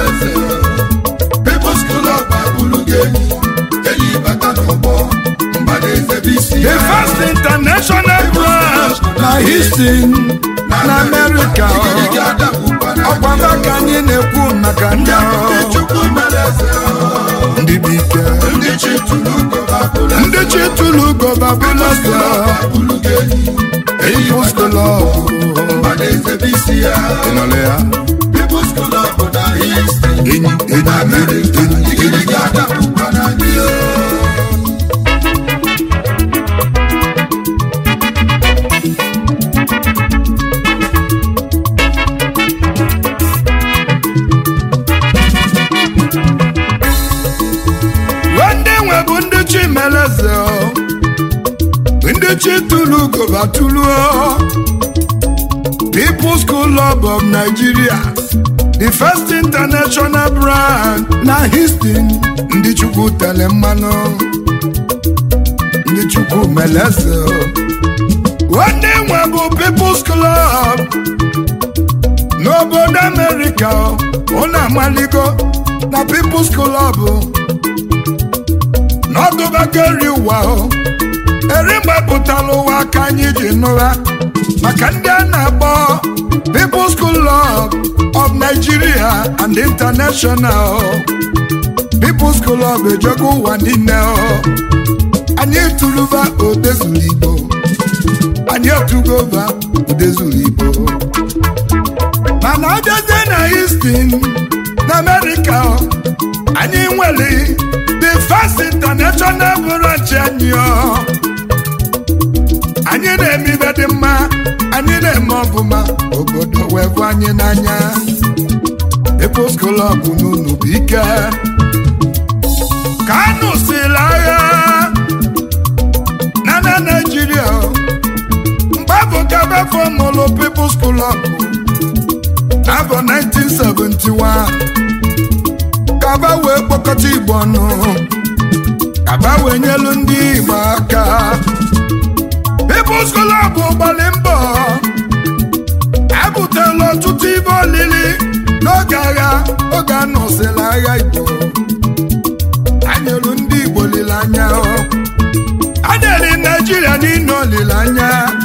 meleze People's Club abụrụ gị enyi enyi bata n'ọgbọ mgbadaeze bụ isi the ya first international branch na Houston na America Igirigi adakpụkwana ọkwa maka anyị na-ekwu maka ndị ndị ahụ Chukwu meleze ndị bụ ike ndị chi tụrụ ugo babụla ndị chi tụrụ gọba bụlasa abụrụ gị enyi enyi People's bata Club mgbadaeze bụ isi ya ịnọrọ ya People's Club na Houston enyi enyi America enyi enyi igirigi adakpụkwana gị ndị nwe bụ ndị chi meleze ndị chi tụrụ gọba tụluo People's Club of Nigeria the first international brand na Houston ndị chukwu tere mmanụ ndị chukwu meleze ndị nwe bụ People's Club n'obodo America ụnụ amaligo na People's Club n'ọdụbagori ụwa o eri mgbe pụtara ụwa ka anyị ji nụra maka ndị a na-akpọ People's Club of Nigeria and International People's Club ejego ụwa niile o anyị tụrụba odezuru Igbo anyị etugova odezuru Igbo mana abịazie na Houston na America o, anyị nwere the first international branch anyị o. anyị na-eme ibe dị mma anyị na-eme ọbụma obodo wee bụ anyị n'anya People's Club n'unu bụ ike ka anụ siri agha na na Naịjirịa o. mgbe afọ kabafọ mụlụ People's Club n'afọ 1971 kaba wee kpọkọta igbo ọnụ kaba wee nyelu ndị igbo aka People's Club gbalị mbọ ebutela ọtụtụ ibe olili n'oge agha oge a nọsịrị agha igbo anyelu ndị igbo olileanya a nyere naijiria niile olileanya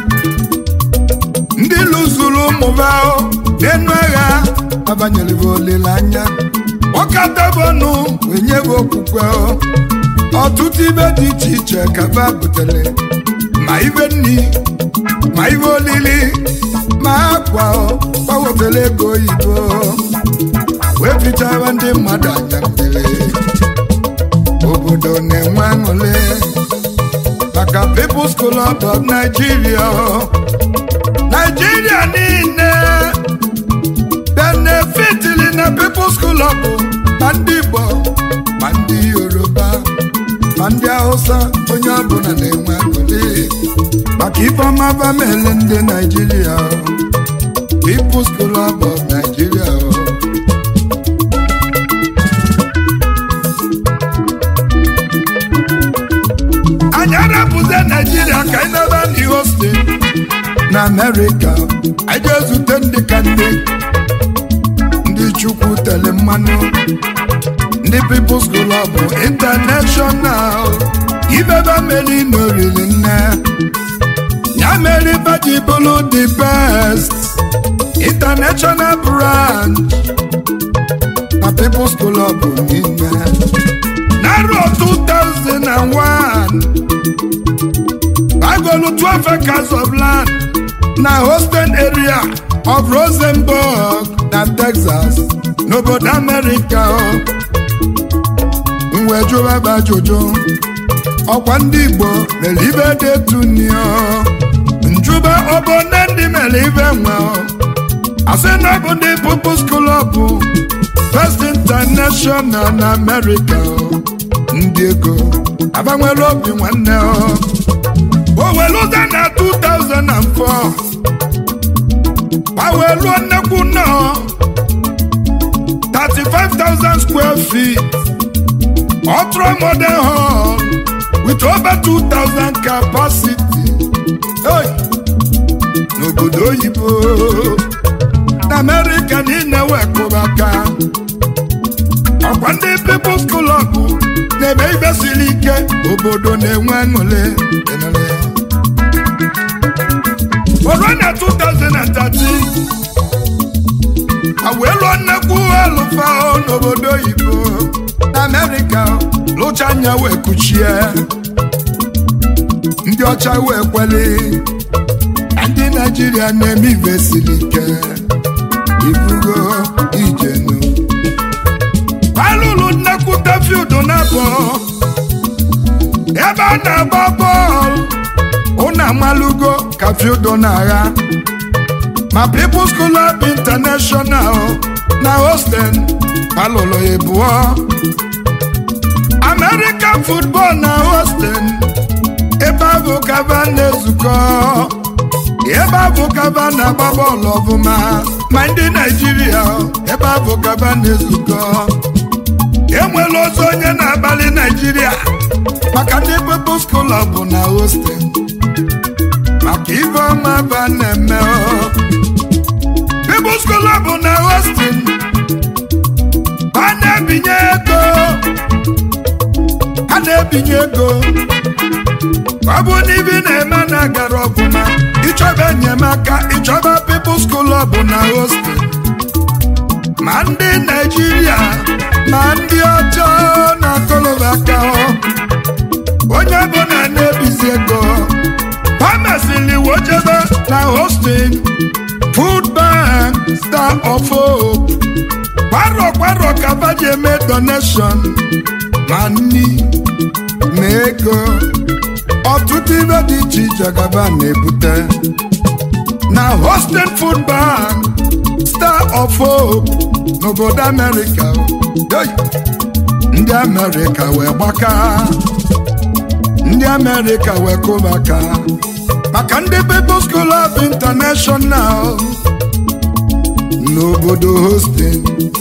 ndị lụzuru ụmụba n'enu agha abanyere olileanya ọkatabọnụ wenye bụ okwukwe ọtụtụ ibe dị iche iche ka ba butere ma ibe nni ma ibe olili ma akwa gbawetara ego oyibo wee fichara ndị mmadụ anya mmiri obodo na-enwe aṅụrị maka People's Club of Nigeria Nigeria niile benefitili na People's Club ma ndị Igbo ma ndị Yoruba ma ndị Hausa onye ọbụla na-enwe aṅụrị maka ifeọma bamele ndị Nigeria People's Club of Nigeria anyị arapụzie Nigeria ka anyị naba n'iho steeti na Amerịka anyị ga-ezute ndị ka ndị ndị Chukwu tere mmanụ ndị People's Club International ibebe mmeri n'oriri nne ya mere baji bụrụ the best international branch na People's Club niile n'arọ 2001 agolu 12 acres of land na Houston area of Rosenborg na Texas n'obodo America mwe jụwaba ajụjụ ọkwa ndị Igbo mere ibe dị etunio njuba obodo ndị mere ibe nwe asị na ọ bụ ndị People's Club First International na America ndị ego agbanwere obi nwanne oweluza na 2004 gbaweluo nnekwu nnọọ 35,000 square feet ultra modern hall with over 2,000 capacity hey! n'obodo oyibo na America niile wekụrụ aka ọkwa ndị People's Club na-eme ibe siri ike obodo na-enwe aṅụrị Enele. Oruo na 2013 a wee lụọ nnekwu alụfa n'obodo oyibo na Amerịka lụcha anya wee kuchie ndị ọcha wee kweli na ndị Naijiria na-eme ibe siri ike ibugo ijenu alụlụ nnekwute field na-abọ ebe a na-agba bọọlụ ụnụ amalugo ka field na-agha ma People's Club International na Houston alụlụ ịbụọ American football na Houston ebe ahụ kaba na-ezukọ ebe ahụ kaba na-agba bọọlụ ọfụma ma ndị Naijiria ebe ahụ kaba na-ezukọ enwere otu onye na-agbalị Naijiria maka ndị People's Club na Houston maka ibe ọma ba na-eme ọ. People's Club na Houston a na-ebinye ego a na-ebinye ego ọ bụ na ibi na-eme na-agara ọfụma ịchọba enyemaka ịchọba People's Club na Houston ma ndị Naijiria ma ndị ọcha na-akọlọba aka onye ọbụla na-ebizi ego ha mesịrị wojebe na Houston Food Bank Star of Hope kwarọ kwarọ ka ba ji eme donation ma nni ma ego ọtụtụ ibe dị iche iche gaba na-ebute na Houston Food Bank Star of Hope n'obodo Amerịka Hey! ndị Amerịka wee gbaka ndị Amerịka wee kụba aka maka ndị People's Club International n'obodo Houston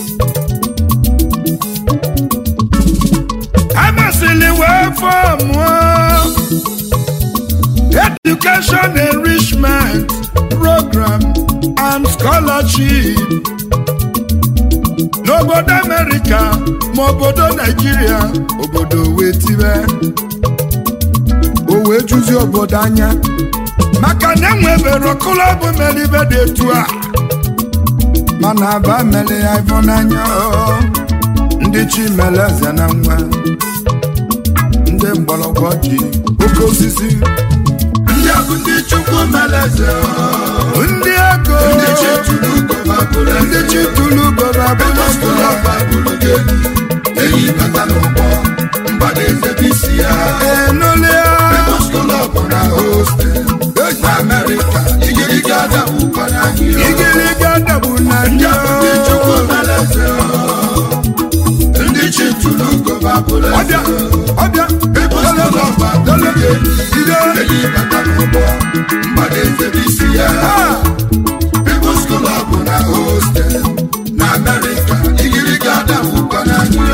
amasịrị wee fọmụọ education enrichment program and scholarship n'obodo Amerịka ma obodo Naijiria obodo wee tibe o wee juzi obodo anya maka na enwebere klọb mere ibe dị etu a mana aba mere ya ifo n'anya ọ. ndị chi mere eze na nwa ndị mgbọrọgwụ ji oke osisi ndị a bụ ndị chukwu mere eze ndị ego ndị chi tụrụ ugo babụrụ ndị eze chi tụrụ gọra People's Club babụrụ gị enyi enyi bata n'ụgbọ mgbada eze bụ isi ya enulia People's Club na Houston na Amerịka igirigi adabụkwa n'anyị igiriga dabu na ndị ndị a bụ ndị chukwu mere eze ndị chi tụrụ ugo babụrụ eze ọbịa ọbịa People's Club babụrụ gị ide enyi bata n'ụgbọ mgbada eze bụ isi ya Ah! People's Club na Houston na Amerịka igirigi adabụkwa n'anyị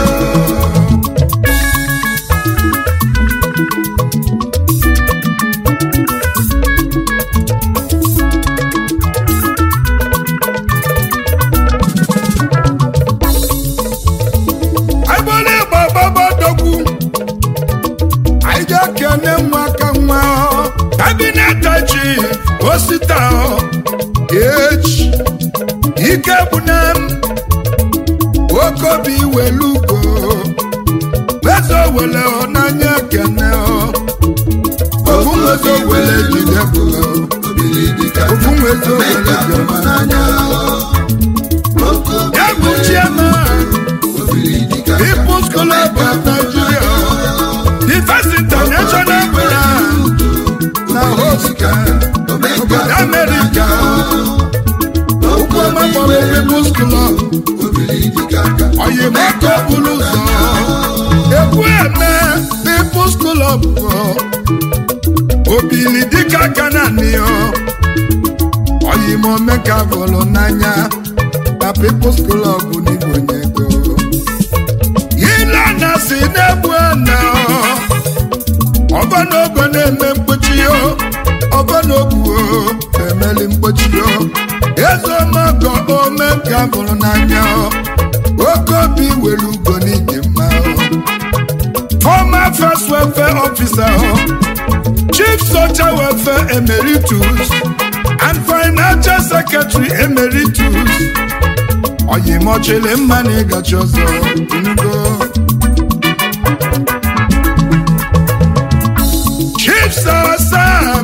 agbara ịgba gbabadogwu anyị ji ekene nwa aka nwa kabinet chief osita echi ike bụ na m okobi welugo eze wele n'anya ekene ofu nweze wele jide bụ ofu nweze wele jide ya bụ chairman People's Club of Nigeria the first international brand na host obodo America ụkwụọma kpọrọ People's Club oyimaka bụrụ ụzọ ekwu eme People's Club obili dịka aka na nịọ oyimomeka bụrụ n'anya na People's Club n'igbo nye ego ile na si na-egbu na ọbọnogo na-eme mkpochi o ọbọnogu emeli mkpochi o ezeomago ome ka bụrụ n'anya o oke obi were ugo n'ike House Welfare Officer, Chief Social Welfare Emeritus, and Financial Secretary Emeritus. Oyimochele mma na ịgachi ọzọ inugo. Chief Sir Sam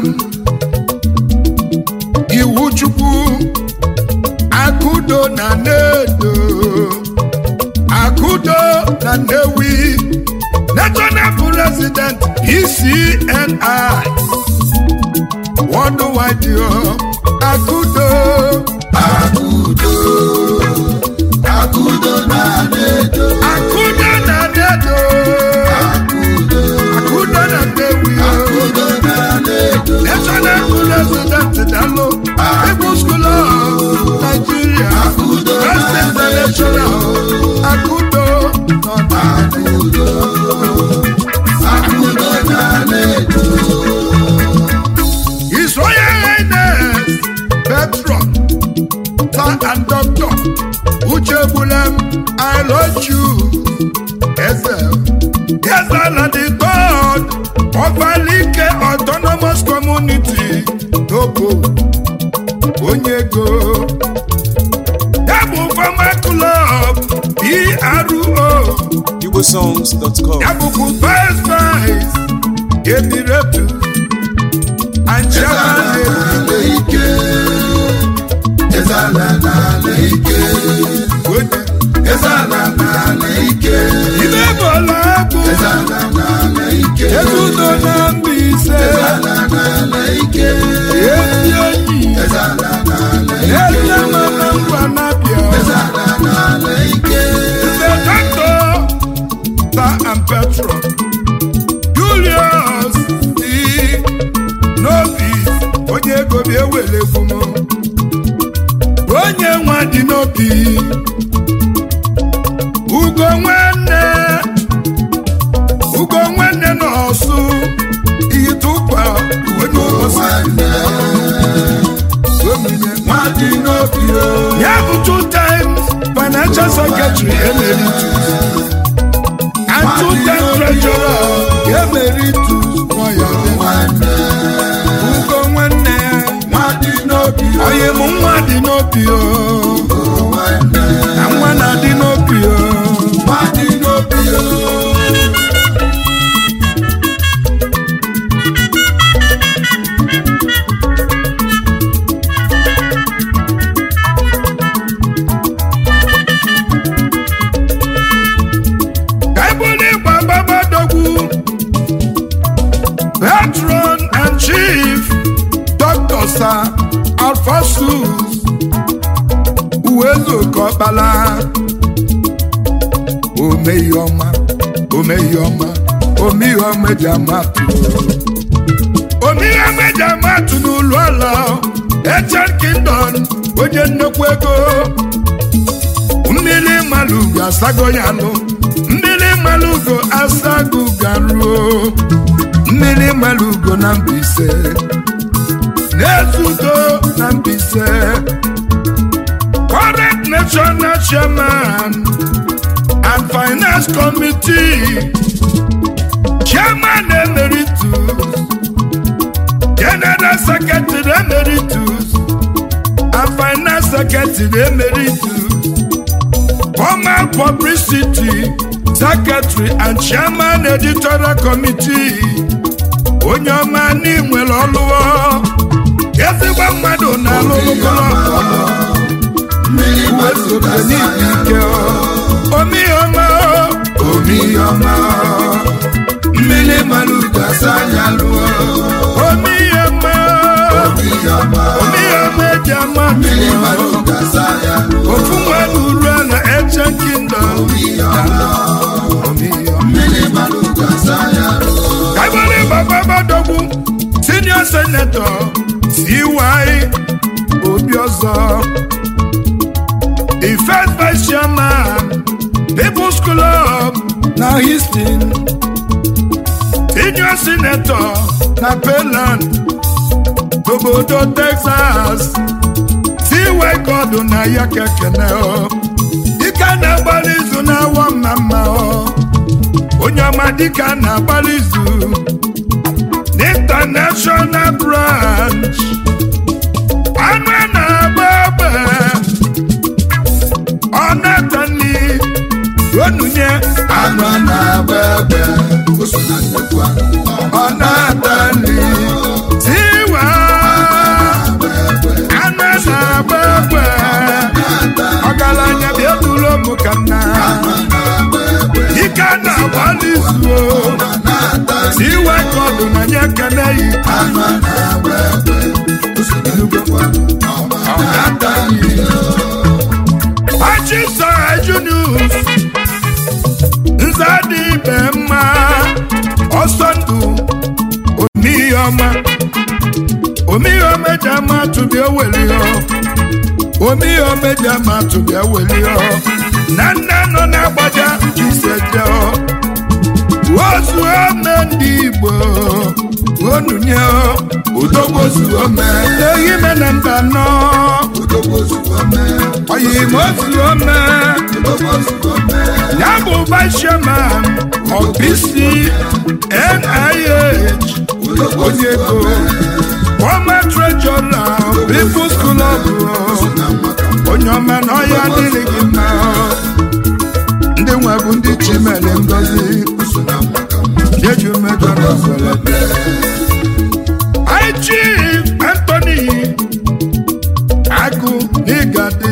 Iwuchukwu Akudo na Nedo Akudo na Nnewi National President ECNI Worldwide yo Akudo Akudo, Akudo na Nedo, Akudo na Nedo Akudo, Akudo na Nnewi yo Akudo na Nedo, National President Dalo People's School of Nigeria Akudo First na International Akudo na Akudo, Akudo na Nedo, His Royal Highness Petron Sir and Doctor Uche Bulem I love you Ezel Ezel the God of Alike Autonomous Community Togo Onyego Yabu Farmer Club PRO igbosongs.com Yabuku Vice Vice Ebiretu and Chairman Ezala ike, Ezala n'ala ike, Onye Ezala n'ala ike, Ibe bọla bụ Ezala n'ala ike, ezudo na Mbaise Ezala n'ala ike, ezi enyi Ezala n'ala ike, ezi ama na ngwa na-abịa Ezala n'ala ike, Ibe Dọkịta Sir and Petro Julius D. Nobi onye ego bi ewere egwu m onye nwa dị n'obi ugo nwanne ugo nwanne n'ọsụ iyi tụkwa onye ụbọchị nwanne, omine nwadị n'obi o, ya bụ two times financial secretary emeritus and two times treasurer emeritus nọ ya dị. nwanne, ugo nwanne nwadị n'obi o, onye mụ nwa dị n'obi o nwanne, na nwa na-adị n'obi o nwadị n'obi o. Bible ịgba babadogwu patron and chief Dr. Sir Alphasus Uwezokọkpala omeiọma omeiọma omeiọma eji amatụ omeiọma eji amatụ n'ụlọ ụlọ Echan Kingdom onye nnukwu ego mmiri malugo asago ya nụ mmiri malugo asago garuo mmiri malugo na Mbaise na-ezudo na Mbaise current national chairman and finance committee chairman emeritus general secretary emeritus and finance secretary emeritus former publicity secretary and chairman editorial committee onye ọma n'inwere ọlụọ ezigbo mmadụ na-alụlụkọrọ Mmiri mmadụ uwezobe gasa n'ibi ya ike omiọma omiọma mmiri mmadụ gasa ya lụọ omiọma omiọma omiọma eji ama mmiri mmadụ gasa ya lụọ ofu mmadụ ruo na eche kingdom omiọma omiọma mmiri mmadụ gasa ya lụọ Kaibole Baba Badogwu, Senior Senator, CY Obiọzọ, the first Vice Chairman, People's Club na Houston, Senior Senator na Pelan, obodo Texas, CY Godu na ya kekene o, ike na-agbara izu na-awa mma mma o. onye ọma dịka na-agbalị izu n'international branch anụ a na-agba egbe ọ na-atani onunye anụ a na-agba egbe o so na nnukwu anụ ọ na-atani tiwa anụ a na-agba egbe ọgaranya bịa duru ụmụ ka nna ike a na-agbalị izu tiwa ka ọdụ na nye ekene yi anụ a na-agba egbe o so na nnukwu anụ ọ na-ata nri Achịsa Junius nza dị ibe mma ọsọ ndụ omiyọma omiyọma eji ama tụbịa welio omiyọma eji ama tụbịa welio na nne nọ na-agbaja iseje ozu ome ndị Igbo onunye udogbozu ome ehi mena mba nọ odogwu ozugbo mee oyimo ozu ome odogwu ozugbo mee ya bụ vice chairman of BC NIH onye ego former treasurer People's Club onye ọma na ọya adịghị gị mma ndị nwe bụ ndị chimere ngozi jeju mmejọ na ọzọlebe Chief Anthony agụ n'ịgadị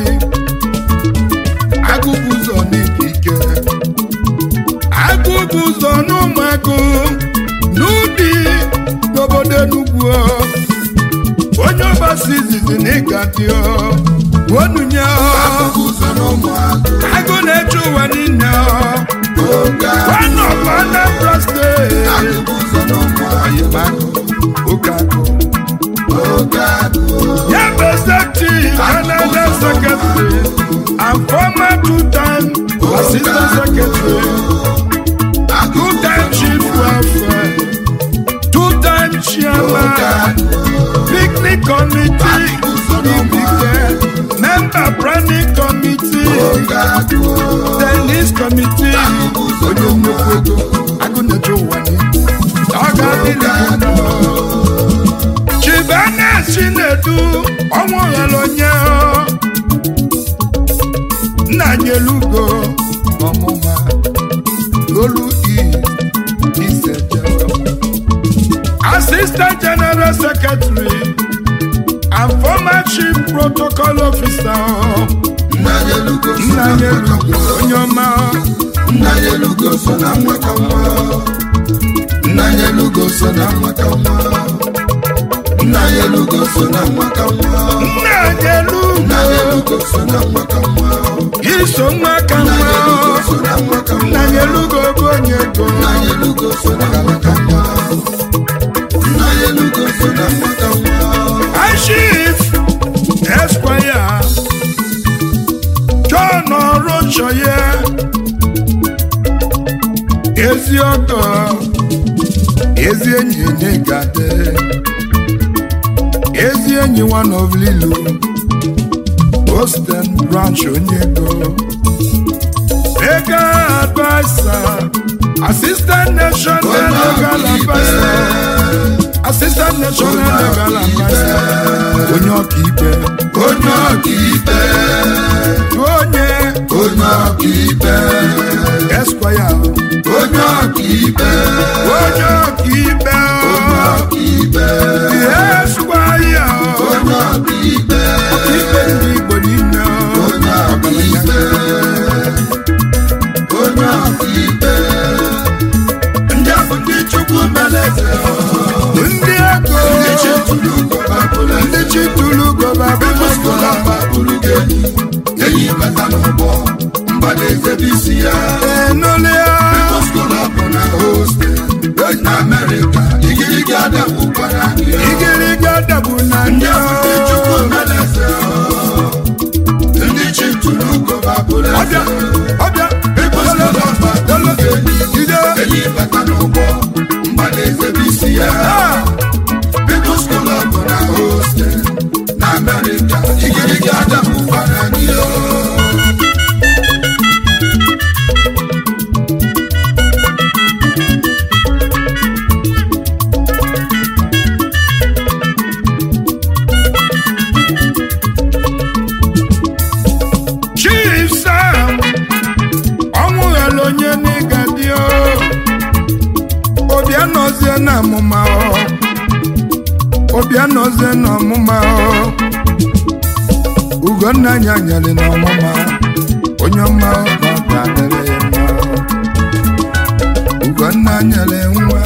agụ bụ ụzọ n'ikike agụ bụ ụzọ n'ụmụagụ n'ụdị n'obodo Enugwu onye ọgbasi izizi n'ịgadị onunye ụzọ n'ụmụagụ agụ na-eche ụwa niile oge one of Anambra State agụ ụzọ n'ụmụagụ oke agụ oge agụ ya bụ executive Canada secretary and former two-time assistant secretary two-time chief welfare two-time chairman picnic committee ibike member planning committee oge agụ tennis committee onye nnukwu ego agụnyeje ụwa niile ọ ga-adịrị gị mma. chibana chinedu ọnwụ ghara onye nna nyelugo ọmụma olu iseje assistant general secretary and former chief protocol officer nna ya elugo so nna na nyelugo onye ọma nna ya elugo so na nwata nwa nna ya elugo so na nwata nwa nna ya elugo so na nwata nwa nna nyelugo nna ya elugo so na nwata nwa iso nwa ka nna ya nwa elugo so na nwata nwa nna nyelugo bụ onye ego nna ya elugo so na nwata nwa nna ya elugo so na nwata nwa Chief Esquire John Orochoye ezi ọgọ ezi enyi n'ịgade ezi enyi one of Lilu Boston branch onye ego legal advisor assistant national legal advisor assistant national legal advisor onye ọkaikpe onye ọkaikpe onye onye ọkaikpe esquire onye ọkaikpe onye ọkaikpe ọkaikpe esquire onye ọkaikpe ọkaikpe ndị igbo niile onye ọkaikpe onye ọkaikpe ndị ahụ ndị chukwu meleze ndị ego ndị chitụrụ gọbabụla ndị chitulu bebụskola gọbabụla babụrụ gị enyi enyi bata n'ụgbọ mgbadaeze bụ isi ya enulia bebụskola bụ na hostel na amerịka igirigi adabụkwara anyị igiriga dabu na ndị ndị ahụ ndị chukwu meleze ndị chitụrụ gọbabụla ọbịa ọbịa bebụskola babụrụ gị enyi ide enyi bata n'ụgbọ mgbadaeze bụ isi ya Ah! People's Club na hostel na America. Igirigi adabụkwara anyị o. amụma ọ obianọ oze na ọmụma ọ ugonna anya nyere na ọmụma onye ọma ọ ga-adịrị ya mma ugonna nyere nwa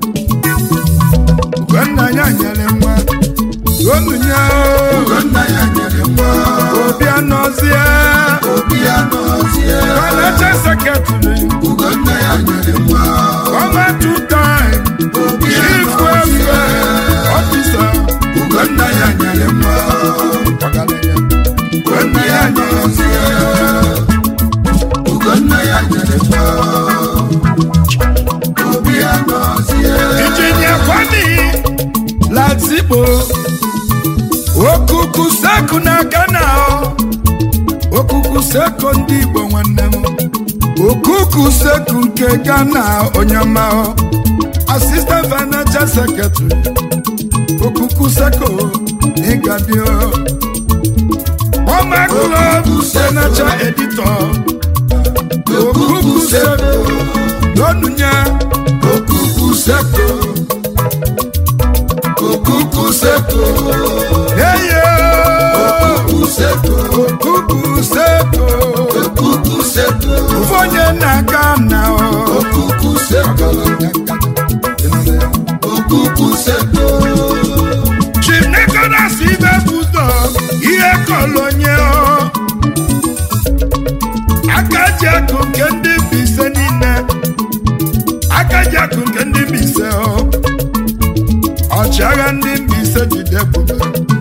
ugonna ya nyere nwa onunye Ugonna ya nyere nwa obianọ ozie obi ya nọzie financial secretary Ugonna ya nyere nwa former two time obi ya chief nọzie welfare officer Ugonna ya nyere nwa Ugonna ya nọzie Ugonna ya nyere nwa obi ya nọzie injinia kwami lazigbo okuku seku na ghana ọ. okuku seku ndị igbo nwanne m okuku seku nke ghana onye ọma ọ. assistant financial secretary okuku seku ịgadio former club senator editor okuku seku lónúnyẹ okuku seko okuku seko eye okuku seko okuku seku okuku seko fọnyẹ na ghana ọ. okuku seko okuku seko chief nicholas ibe bụzọ ihe kọlonye ọ akaji akụ nke ndị Mbaise niile akaji akụ nke ndị Mbaise ọ ọchịagha ndị Mbaise jide ebube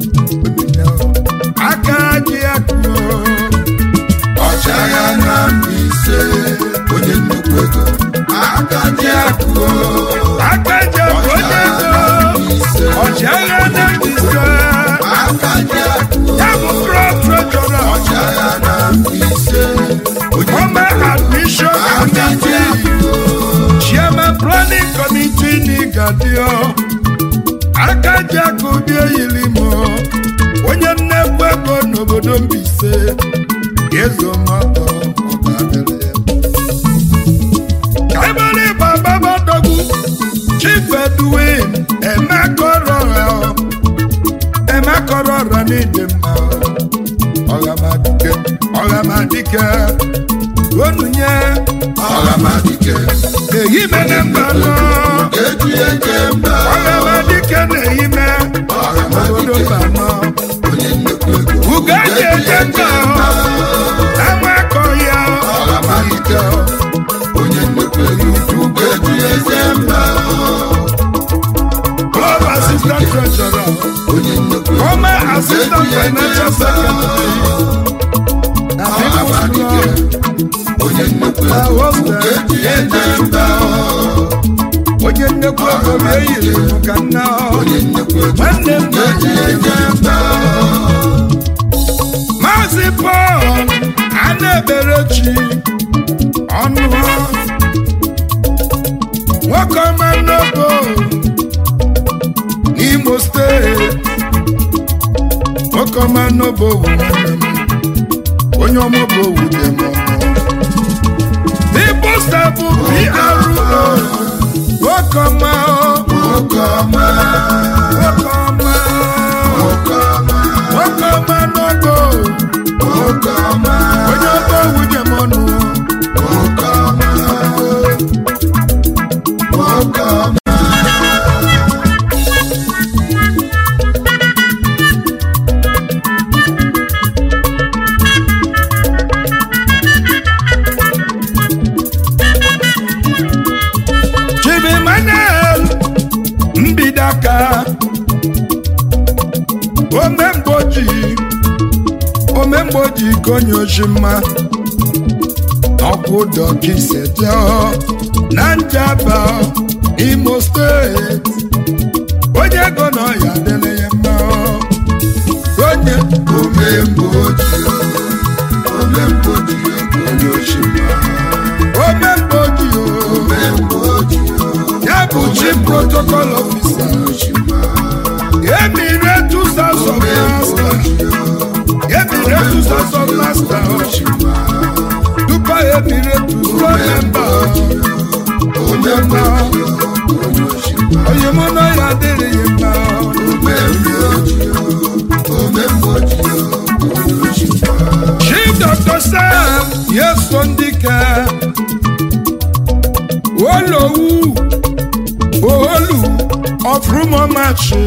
akaji akụ ọ. ọchịagha na Mbaise onye nnukwu ego aka dị akụ akaji akụ onye ego ọchịagha ndị Mbaise aka dị akụ ya bụ pro trejọra ọchịagha na Mbaise onye former admission committee chairman planning committee n'Igadio akaji akụbi eyilimo onye nnekwu ego n'obodo Mbaise ga-ezo mmadụ ọgadịrị kaibali bababadogwu chief edwin emekọrọra emekọrọra n'ịdị mma ọghamadike ọghamadike onunye ọgamadike ehime na mba nọ eji eke mba ọghamadike na-ehime obodo ọgamadike mba nọ onye nnukwu ego ugo eji eje mba amakọ ya ọgamadike onye nnukwu ego eji eke mba club assistant treasurer onye nnukwu ego former assistant financial secretary na people's ọgamadike club onye nnukwu na ego hostel eji eke mba onye nnekwu ego m eyiri m ka nna onye nnukwu ego nwanne m eji eke mba maazị Paul Anaeberechi ọnụ nwoke ọma n'obo n'Imo steeti nwoke ọma n'obo wu nwanne m onye ọmụbo wu dị m ọnụ People stable PRO nwoke ọma nwoke ọma nwoke ọma nwoke ọma nwoke ọma n'obo nwoke ọma onye ọba owu dị m ọnụ nwoke ọma nwoke ọma Chief Emmanuel Mbidaka omemgboji omemgboji konye oshima ọkwụ dọkisetio na njaba Imo steeti onye ego na ọya adịla ya mma onye omemgbe ojii omemgbe ojii onye oshima omemgboji o omemgbe ojii ya bụ chief protocol officer oshima Emiratus House of Master. Emiratus House of Master. oshima Dupa Emiratus Road Member. Onye ma onye oshima onye mgbe ojii onye ochikwa Chief Dr. Sam Yeso Ndike Olowu Olu of Rumomachi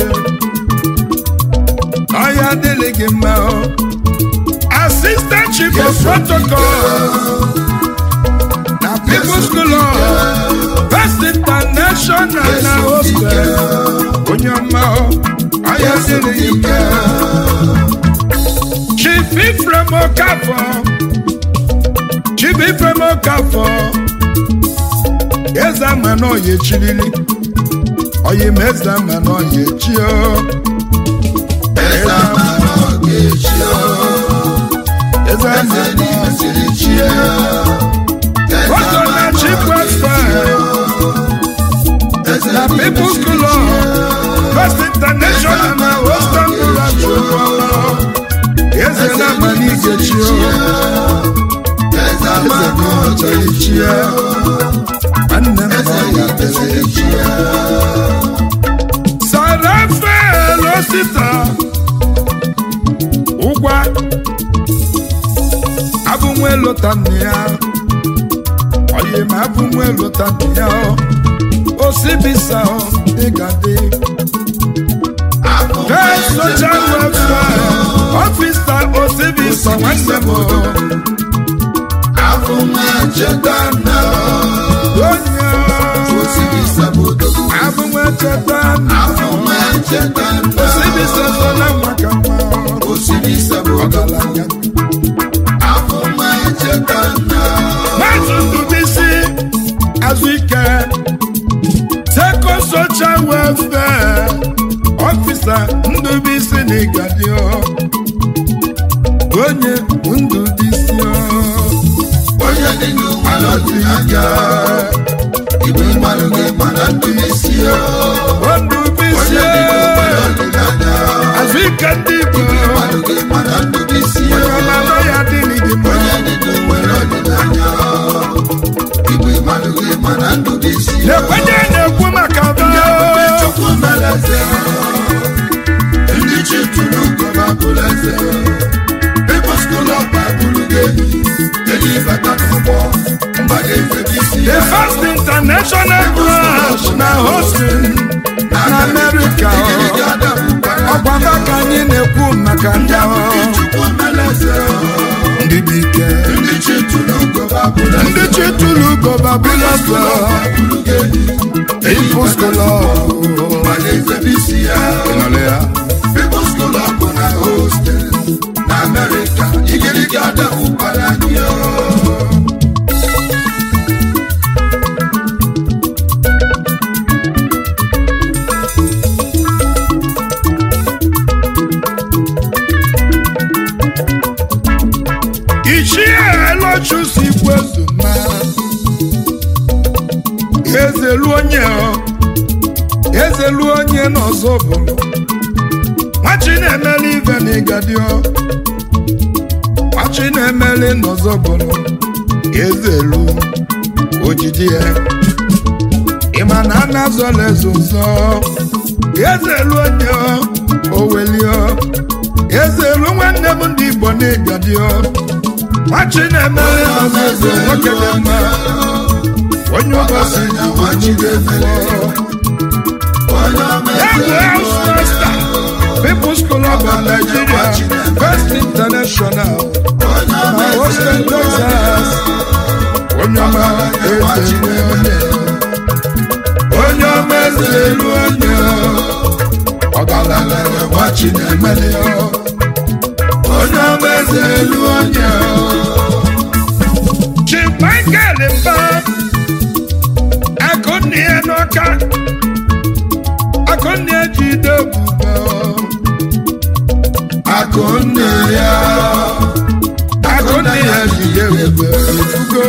Aya adịghị mma o. Assistant Chief of Protocol na People's School of First International na hostel onye ọma o. Aya adịghị mma Chief Ifrem Okafọ Chief Ifrem Okafọ Eze ama na ọya echirili Ọya ma eze ama na ọya echi o eze ama na ọ ga-echi o Eze ama eze n'ime siri chi ya eze Ọsọ ama na na Chief ọ Pastor eze na n'ime People's siri School chi of ya First International na Western Rural Chukwu Eze na ama na igechi o eze ama na ọ ga-echi ya Nwanne m na eze ọya n'ime siri chi ya Sarafael Osita ụgwa abụnwe lụta nne ya oyi ma abụnwe lụta nne ya osibisa dịga dị First social welfare ọfisa osibisa nwanne m afọ nwa cheta na onye osiri sabodo abụnwe cheta afọ nwa cheta na osibisa so na maka nwa osiri sabodo ọgaranya afọ nwa cheta na Maazị Ndubisi Azụike Seko Social Welfare Ọfisa Ndubisi n'Igadio Onye Ndubisi onye dị n'ụwa n'ọdịnaka igwe mmadụ ga-egba na ndụ isi ya Ndubisi onye dị n'ụwa n'ọdịnaka Azụike ndị Igbo mmadụ ga-egba na ndụ isi ya Onye ọma ya dị n'ịdị mma onye dị n'ụwa n'ọdịnaka igwe mmadụ ga-egba na ndụ isi ya Na-ekwenye na-ekwu maka ndị ebube ba chukwu mere eze ndị chi tụrụ gọba bụrụ eze People's School of Bible ga-eyi eyi bata n'ụgbọ mba ga-efebe isi The ya first international branch na hosting na America ọkwa maka anyị na-ekwu maka ndị ahụ ndị dị ike ndị chi tụrụ gọba bụrụ eze ndị chi tụrụ gọba bụlọsọ People's School of mba ga-efebe isi ya Ịnọrọ ya. People's School of bụ na hostel na America igirigi adapụkwara anyị o. ichie elochusi kwezuma ezelu onye ọ, ezelu onye n'ọzọ bụrụ nwachi na-emeli ive na ịgadio nwachi na-emeli n'ọzọ bụrụ ezelu ojiji ya ịma na a na-azọla eze ụzọ ezelu onye ọ, owelio ezelu nwanne m ndị igbo na ịgadio nwachi na-emeli n'ọzọ eze nwoke dị mma onye ụbọchị ji onye ga-efe Onye ọma Yahoo House Master, People's School of Nigeria, First International, na Austin, Texas. Onye ọma eze elu onye. Onye ọma eze elu onye. Ọgaranya nwachi na-emeli ya. Onye ọma eze elu onye. Chief Michael Mba, akụnni ya n'ọka. akụnne jide ebube akụnne ya akụnne ya jide ebube efugo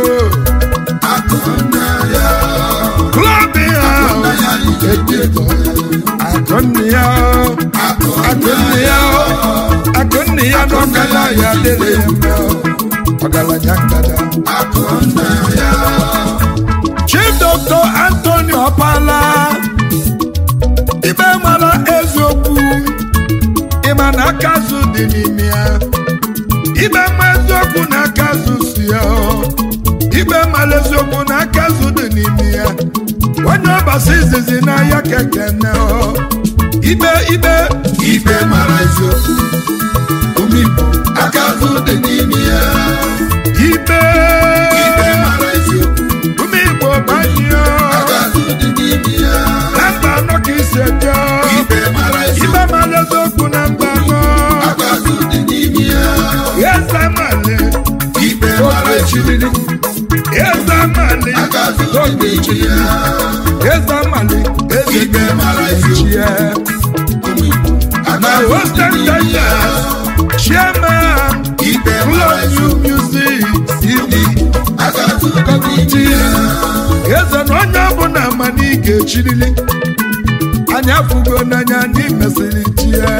akụnna ya klọb ya ejego akụnne ya akụnne ya akụnne ya n'ọkala ya dịrị ya mma ọgaranya ngada akụnna ya chief dr anthony ọpala ikpe mara eziokwu ịma na aka azụ dị n'ime ya ibe ma eziokwu na aka azụ si ya ibe mara eziokwu na aka azụ dị n'ime ya onye ọbasa izizi n'ahịa kekene ibe ibe ibe mara eziokwu ụmụ Igbo aka azụ dị n'ime ya ibe ibe mara eziokwu ume igbo gbanyụọ aka azụ dị n'ime ya na mba anọ ka isi eje ibe mara eziokwu ibe mara eziokwu na mba anọ aka azụ dị n'ime ya eze male ibe mara eziokwu eze male aka azụ dị n'ime ya eze male eze Ibe mara chie ụmụ Igbo aka na azụ dị hostel n'ime ya tenders chairman ibe mara Love you eziokwu music CD aka azụ dị n'ime ya eze na onye ọbụla ma na ị ga-echirili anyị afụgo n'anya anyị mesịrị chie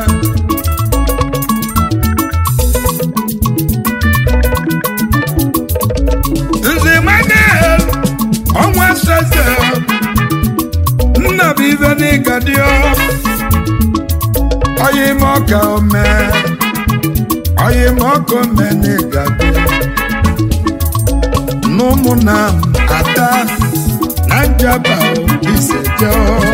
nze manel ọnwa seze nna bụ ife n'ịga dị ọyị m ọka ome ọyị m ọka ome n'ịga dị n'ụmụnna m ata na njaba iseje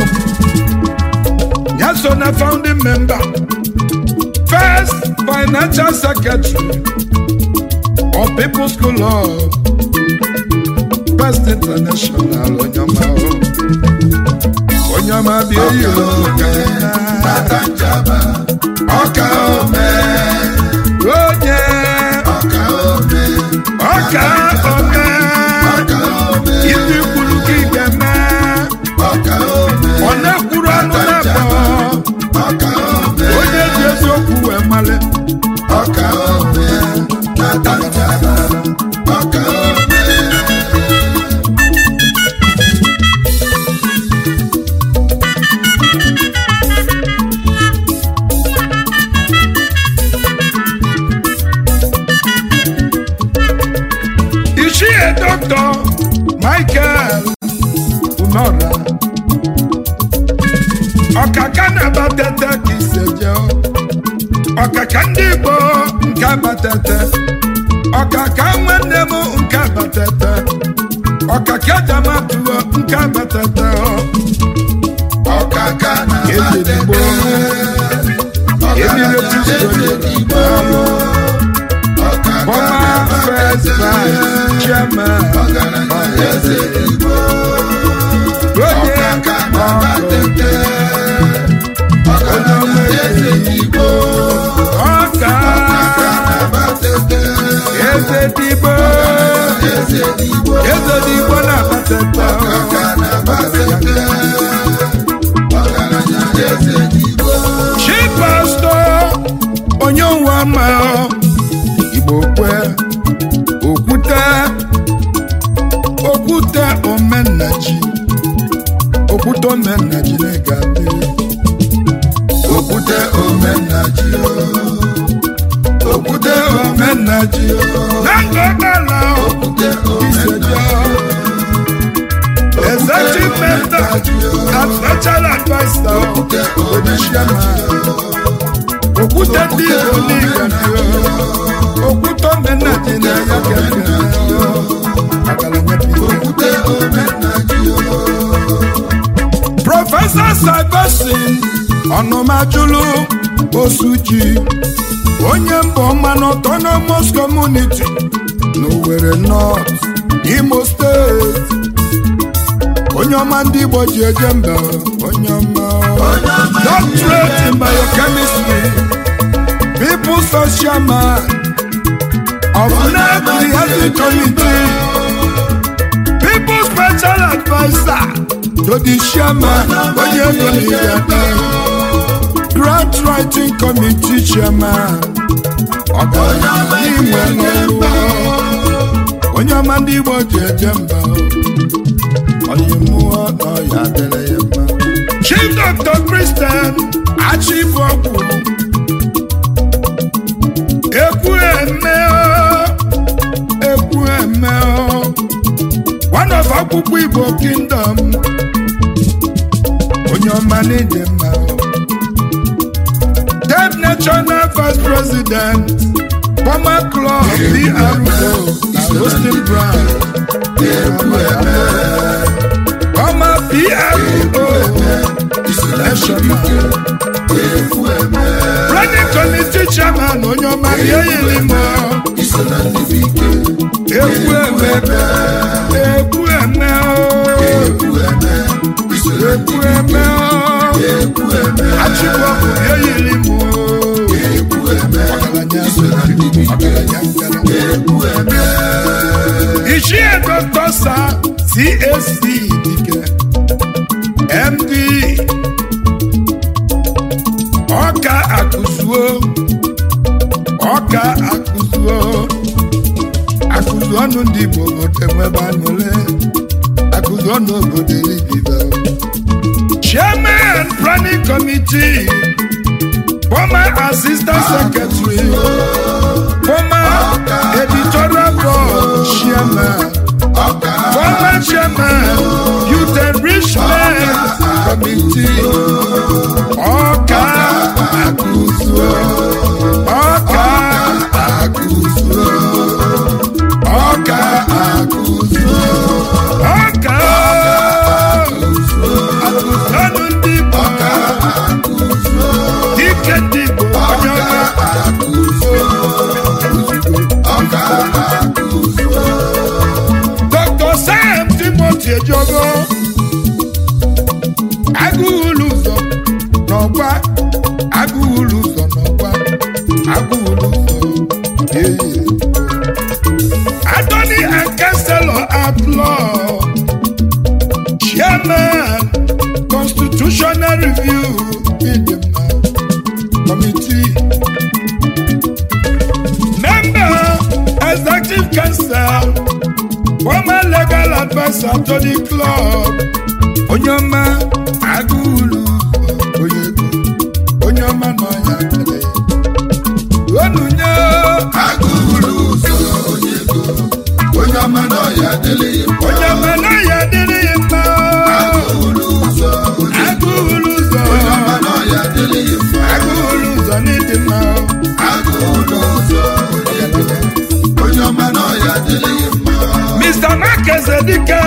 ya so na founding member first financial secretary of people's school of first international onyama onyama bịa yiri Nata njaba ọka ome onye ọka ome ọka ome ọka ome ibi kwuru ka ị ga-eme ọka ome ọ na-ekwuru ọnụ na-abọ ọka ome onye ji eziokwu wee male ọka ome nata njaba ọka ome ichie dọkịta michael unora ọkaka na-abatete ka iseje ọkaka ndị igbo nke abatete ọkaka nwanne m nke abatete ọkaka jamatuo nke abatete ọkaka na ezigbo emireti ezigbo ọkaka former first vice chairman ọgaranya ezigbo onye ọkaka na batete ọgaranya ezigbo ọka batete eze digbo ezigbo eze digbo na-abatata ọkaka na batete ọgaranya ezigbo chi pastọ onye ụwa ma igbo kwe okwute okwute omenaji okwute omenaji na-egade okwute omenaji okwute omenaji na ngọgbala okwute iseja executive member and special adviser okwute onyeisiama okwute ndị igbo n'igade okwute omenaji na ya kekere agalanya bido okwute omenaji prọfesọ sagosin ọnụmajulu osuji onye mbọ mmanụ autonomous community n'Owerri North Imo steeti onye ọma ndị Igbo ji eje mba onye ọma doctorate in biochemistry people's social man of Nnewi Health Committee people's special adviser to the chairman onye ego n'Igade grant writing committee chairman ọgaranya n'inwe n'ọrụ onye ọma ndị Igbo ji eje mba onye mmụọ na ọya adịrị ya mma chief dr christian achibọgwụ ekwu eme o, ekwu eme o. one of akwụkwọ igbo kingdom onye ọma n'ịdị mma o. devnet national vice president former club PRO na hosting brand former PRO national planning committee chairman onye ọma ga-eyiri m ekwu eme ekwu eme ekwu eme achịkwa ọkụ ga-eyiri m ichie dọkịta sa csc dike md ọka akụzuo ọka akụzuo akụzu ọnụ ndị igbo obodo nwebe anụle akụzu ọnụ obodo ibibe chairman planning committee former assistant secretary former editorial board chairman former chairman youth enrichment committee ọka akụzuo ọka akụzuo ọka akụzuo ọka akụzụọnụ ndị Igbo dike ndị Igbo onye ọma Dr. Sam Timothy Ejogo agụghụlụ ụzọ n'ọgwa agụghụlụ ụzọ n'ọgwa agụghụlụ ụzọ ee Attorney and Counselor at Law Chairman Constitutional Review Idema Committee Member Executive Council Former Legal Advisor to the Club onye ọma agụụlụ onye ego onye ọma nọ ya kele onunye onye ọma na ọya adịghị mma onye ọma nọ ya dịrị ya mma ụlọ ụzọ onye agụụlụ ụzọ ọma na ọya adịghị mma agụụlụ ụzọ n'ịdị mma agụ ụlọ ụzọ onye onye ọma na ọya adịghị mma Mr. Marcus Edike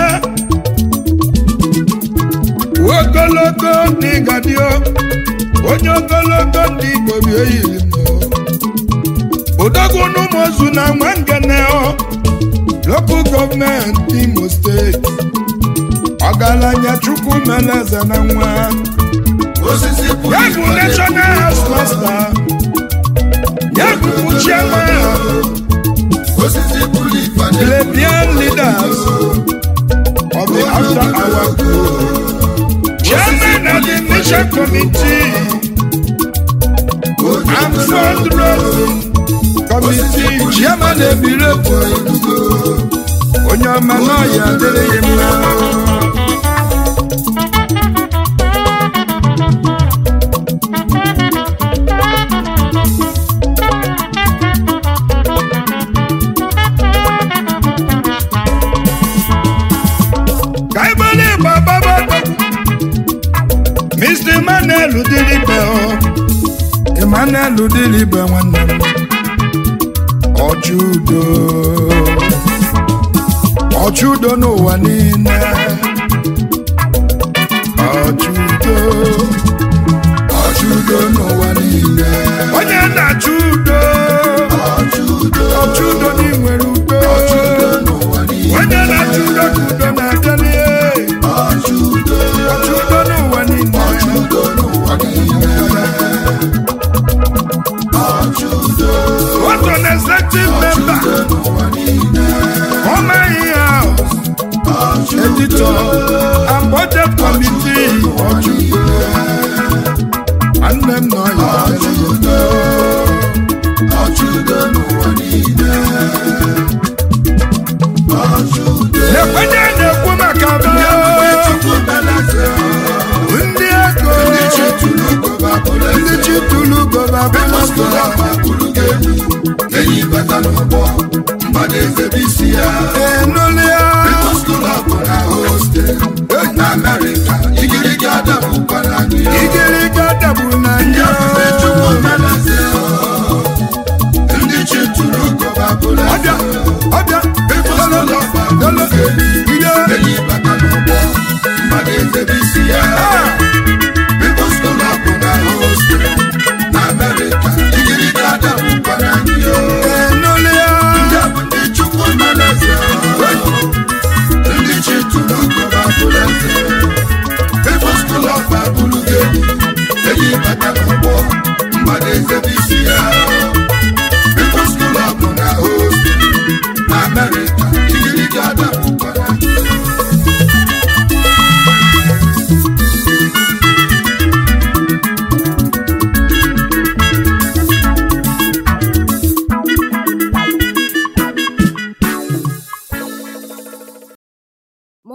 ogologo n'ịgadio onye ogologo ndị Igbo bi eyiri m odogwu n'ụmụozu na nwangene local gọọmenti Imo steeti ọgaranya Chukwu meleze na nwa osisi pụrụ ya bụ national house master ya bụ chairman osisi pụrụ ife plebeian leaders of the after hour group chairman of the mission committee and fundraising committee chairman ebirepo onye ọma n'ọya adịrịghị mma ka ibele igbo baba Mr. Emmanuel Udilibe o Emmanuel Udilibe nwanne m ọchụudo ọchụudo n'ụwa niile ọchụudo ọchụudo n'ụwa niile onye na-achụ udo ọchụudo n'inwere udo onye na-achụ udo ka udo na-adịrị ọchụudo n'ụwa niile What an executive member, former house editor, and budget committee. And them know you. Ekwenye na-ekwu maka ndị ego ndị chi tụrụ gọba enyi bata n'ụgbọ mgbada eze bụ isi ya enulia skul ọbụ na hostel na amerịka igirigi adabụkwara gị igirigi dagburu na ndị ya ofufe chukwu meleze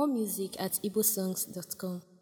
More music at igbosongs.com.